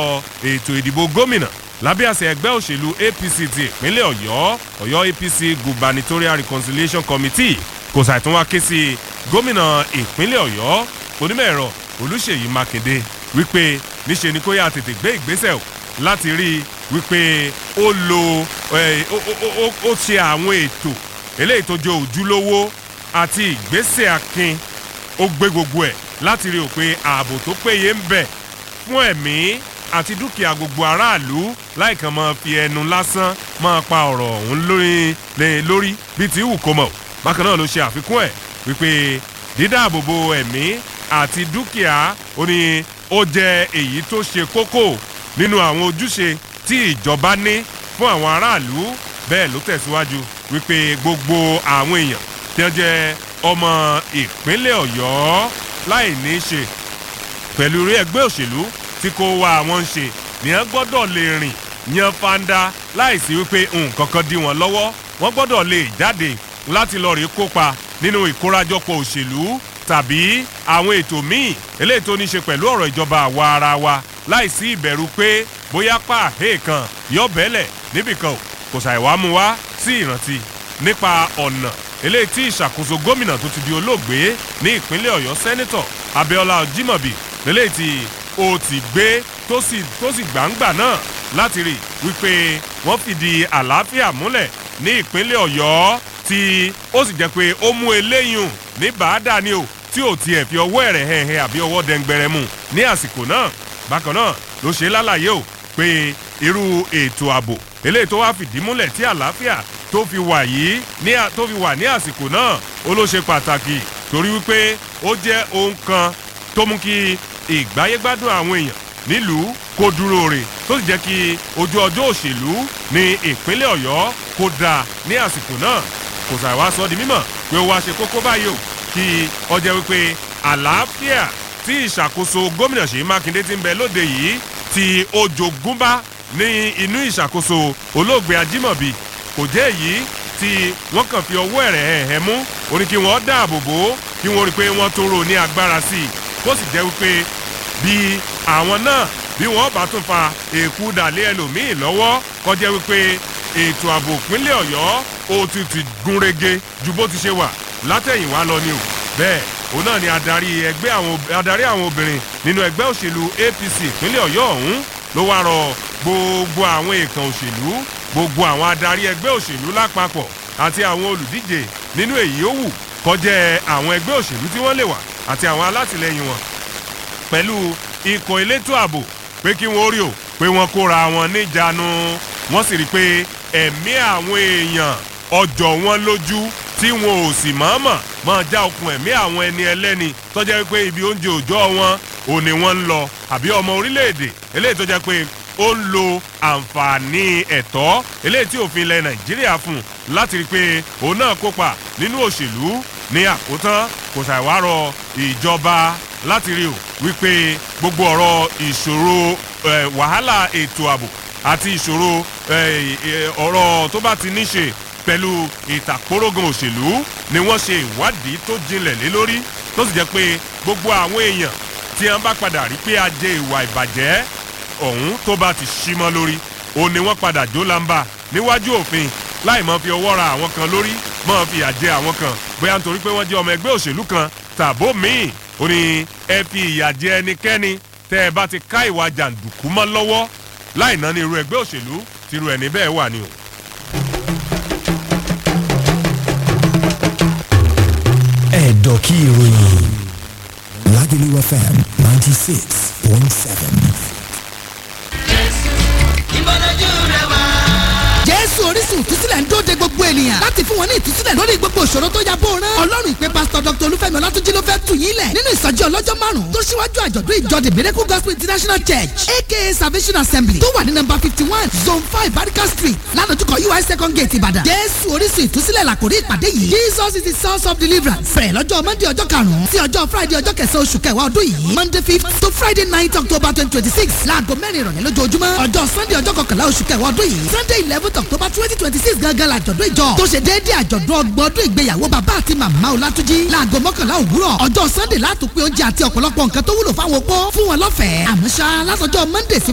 ètò ìdìbò gómìnà lábẹ́ àṣẹ ẹgbẹ́ òṣèlú apc ti ìpínlẹ̀ ọ̀yọ́ ọ̀yọ́ apc gubernatorial reconciliation committee kò ṣàìtún wá ké sí gómìnà ìpínlẹ̀ ọ̀yọ́ onímọ̀ ẹ̀rọ olùṣèyí mákindé wípé níṣe ni kó yá tètè gbé ìgbésẹ̀ o láti rí i wípé ó lo ó ṣe àwọn ètò eléyìí tó jẹ́ òjúlówó àti ìgbésẹ̀ akin ó gbé gbogbo ẹ̀ láti rí i pé ààbò tó péye ń bẹ fún ẹ̀mí àti dúkìá gbogbo aráàlú láìkàn máa fi ẹnu lásán máa pa ọ̀rọ̀ ọ̀hún lórí lórí bíi ti wù kó mọ̀ bákan náà ló ṣe àfikún ẹ̀ wípé dídáàbòbò ẹ̀mí àti dúkìá ó ní ó jẹ́ èyí tó ṣe kókó nínú àwọn ojúṣe tí ìjọba ní fún àwọn aráàlú bẹ́ẹ̀ ló tẹ̀síwájú wípé gbogbo àwọn èèyàn tí wọ́n jẹ́ ọmọ ìpínlẹ̀ ọ̀yọ́ láì ní í ṣe pẹ̀lú rí ẹgbẹ́ òṣèlú tí kò wá àwọn ń ṣe nìyẹn gbọ́dọ̀ lè rìn yan fanda láìsí wípé nǹkan kan dí wọn lọ́wọ́ wọ́n gbọ́dọ̀ lè jáde láti lọ rí kópa nínú ìkórajọpọ̀ òṣèlú tàbí àwọn ètò míì eléyìí tó ní ṣe pẹ̀lú ọ̀rọ̀ ìjọba àwa ara wa láìsí ìbẹ̀rù pé bóyá pàhé kan yọ bẹ́lẹ̀ níbìkan kò ṣàìwá mu wá sí ìrántí nípa ọ̀nà eléyìí tí ìṣàkóso gómìnà tó ti di olóògbé ní ìpínlẹ̀ ọ̀yọ́ sẹ́nitọ̀ abiola jimobi eléyìí tí ó ti gbé tó sì tó sì gbàǹgbà náà láti rí wípé wọ́n fìdí àlàáfíà múlẹ̀ ní ìpínlẹ̀ ọ̀yọ́ tí ó sì jẹ́ pé ó mú eléyìí ní bàádà ni o tí ò tiẹ̀ fi ọwọ́ ẹ̀rẹ̀ hẹ̀hẹ̀ àbí ọwọ́ dẹ́ngbẹ̀rẹ̀ mu ní àsìkò náà bákan náà ló ṣe lálàyé o pé irú ètò ààbò eléyìí tó wá fìdí múlẹ̀ tí àlàáfíà tó fi wà yìí ní tó fi wà ní àsìkò náà ó ló ṣe pàtàkì torí wípé ó jẹ́ ohun kan tó mú kí ìgbáyégbádùn àwọn èèyàn nílùú kó dúró rè tó sì jẹ́ kí ojú ọjọ́ òṣèlú ní ìpínlẹ̀ ọ̀yọ́ kó dáa ní àsìkò náà kò sàìwá sọ di mímọ̀ pé ó wá ṣe kókó báyìí o kí ọjọ́ wípé àlàáfíà tí ìṣàkóso gómìnà ṣèyí mákindé ti ń bẹ lóde yìí tí ó jogúnbá ní inú ìṣàkóso olóògbé ajímọ̀bí kò jẹ́ èyí tí wọ́n kàn fi ọwọ́ ẹ̀rẹ̀ ẹ̀hẹ́ mú ó ní kí wọ́n dáàbò bò ó kí wọ́n rí i pé wọ́n tó rò ní agbára sí i kó sì jẹ́ wípé bí àwọn náà bí wọ́n bá tún fa èkú dàlẹ́ ẹlòmíì lọ́wọ́ kọjá wípé ètò ààbò ìpínlẹ̀ ọ̀yọ́ ó ti ti gúnrégé ju bó ti ṣe wà látẹ̀yìnwá lọ ni o bẹ́ẹ̀ òun náà ni adarí ẹgbẹ́ àwọn adarí àwọn obìnrin nínú ẹgbẹ́ òṣèlú apc ìpínlẹ̀ ọ̀yọ́ ọ̀hún ló wá rọ gbogbo àwọn èèkàn òṣèlú gbogbo àwọn adarí ẹgbẹ́ òṣèlú lápapọ̀ àti àwọn olùdíje nínú èyí ó wù kọjá àwọn ẹgbẹ́ òṣèlú tí wọ́n lè wà àti àwọn alátìlẹyìn wọn pẹ̀lú ikọ̀ elétò ààbò pé kí wọ́n rí o pé wọ́n kóra wọn níjànú wọ́n sì rí i pé ẹ̀mí àwọn èèyàn ọjọ́ wọn lójú tí wọn ò sì mọ̀ọ́mọ̀ máa já okùn ẹ̀mí àwọn ẹni ẹlẹ́ni tọ́jà wípé ibi oúnjẹ òòjọ́ wọn ò ní wọ́n ń lọ àbí ọmọ orílẹ̀-èdè eléyìí tọ́jà pé ó ń lo àǹfààní ẹ̀tọ́ eléyìí tí òfin ilẹ̀ nàìjíríà fún láti rí i pé òun náà kópa nínú òṣèlú ní àkótán kò ṣàìwárọ̀ ìjọba láti rí o wípé gbogbo ọ̀rọ̀ ìṣòro wàhálà ètò ààbò àti ìṣòro ọ̀rọ̀ tó bá ti ní ṣe pẹ̀lú ìtàkórógan òṣèlú ni wọ́n ṣe ìwádìí tó jinlẹ̀ lé lórí tó sì jẹ́ pé gbogbo àwọn èèyàn tí wọ́n bá padà rí pé ajé ìwà ìbàjẹ́ ọ̀hún tó bá ti ṣí mọ́ lórí òun ni wọ́n padà jó lamba níwájú òfin láì mọ́ fi ọwọ́ ra àwọn kan lórí mọ́ fi àjẹ àwọn kan bóyá nítorí pé wọ́n jẹ́ ọmọ ẹgbẹ́ òṣèlú kan tàbó míì ó ní ẹ fi ìyà jẹ ẹnikẹ́ni tẹ́ ẹ bá ti ká ìwà jàǹdùkú mọ́ lọ́wọ́ láì ná ní irú ẹgbẹ́ òṣèlú tírú ẹni bẹ́ẹ̀ wà ní o. ẹ̀dọ̀ kí ìròyìn Lagelu FM ninety six point seven. ìbọ̀lójú rẹ̀ wá. jésù orísun ìtúsílẹ̀ ń dóde gbogbo ènìyàn láti fún wọn ní ìtúsílẹ̀ lórí gbogbo ìṣòro tó ya bó rán. ọlọ́run ìpè pásítọ̀ dr olúfẹ́mi ọlátúnjí ló fẹ́ tù yín lẹ̀ nínú ìsọjí ọlọ́jọ́ márùn-ún tó ṣíwájú àjọ̀dún ìjọ the miracle gospel international church aka salvation assembly tó wà ní nọmba fifty one zone five barika street ládojúkọ ui second gate ìbàdàn. jésù orísun ìtúsílẹ̀ làkòrí ìpàdé yìí jesus is the source of deliverance. bẹ̀rẹ̀ lọ́jọ́ monday ọjọ́ karùn-ún sí ọjọ́ friday ọjọ́ kẹsàn-án oṣù kẹwàá ọdún yìí monday fifth to friday ninth october twenty twenty six láago mẹ́rin ìrọ̀lẹ́ lójoojúmọ́ ọjọ́ sunday ọjọ́ kọkànlá oṣù kẹwàá ọdún yìí sunday eleventh october twenty twenty six gangan làjọ̀dún ìjọ tó ṣe déédéé àjọ̀dún ọgbọ̀n ọdún ìgbéyàwó bàbá àti màmá ọlátúnjí láago mọ́kànlá òwúrọ̀ ọjọ́ sunday látòpin oúnjẹ àti ọ̀pọ̀lọpọ̀ nǹkan tó wúlò fáwọn opó fún wọn lọ́fẹ̀ẹ́ àmọ́ ṣá látọjọ́ monday sí